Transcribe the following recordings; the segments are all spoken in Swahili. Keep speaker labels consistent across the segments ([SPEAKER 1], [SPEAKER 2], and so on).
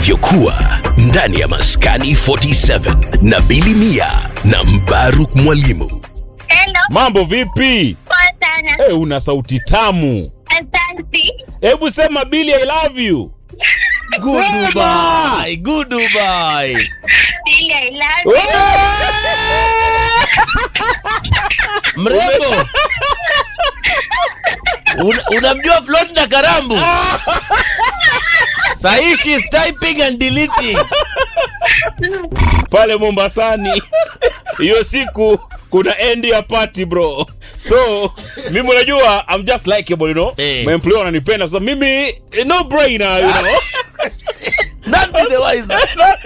[SPEAKER 1] inavyokuwa ndani ya Maskani 47 na Bili Mia na Mbaruk Mwalimu.
[SPEAKER 2] Hello,
[SPEAKER 3] Mambo vipi?
[SPEAKER 2] poa sana.
[SPEAKER 3] Hey, una sauti tamu.
[SPEAKER 2] Asante.
[SPEAKER 3] Hebu sema Billy I love you.
[SPEAKER 4] Good
[SPEAKER 3] Sema!
[SPEAKER 4] Dubai, good Dubai.
[SPEAKER 2] Really, I love you.
[SPEAKER 4] Mrembo. Una- Unamjua Floyd na Karambu? Sahi she is typing and deleting.
[SPEAKER 3] Pale Mombasani. Hiyo siku kuna end ya party bro. So mimi unajua I'm just likeable you know.
[SPEAKER 4] Eh.
[SPEAKER 3] My employer wananipenda kwa sababu mimi no brainer you know.
[SPEAKER 4] None be the wiser.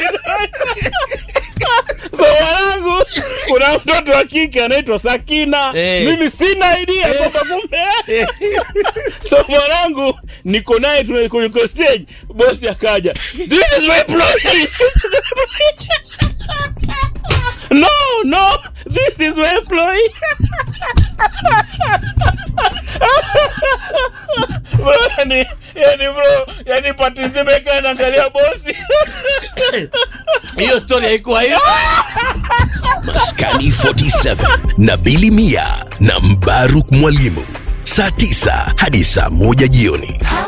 [SPEAKER 3] So mwanangu kuna mtoto wa kike anaitwa Sakina.
[SPEAKER 4] Eh.
[SPEAKER 3] Mimi sina idea kwamba kumbe. So mwanangu niko naye tuna- kwenye stage, bosi akaja. This is my employee. This is my employee. No, no, this is my employee. Bro, yani, yani bro, yani pati zimekaa naangalia bosi.
[SPEAKER 4] Hiyo story haikuwa hiyo.
[SPEAKER 1] Maskani 47 na Bili Mia na Mbaruk Mwalimu, saa 9 hadi saa 1 jioni.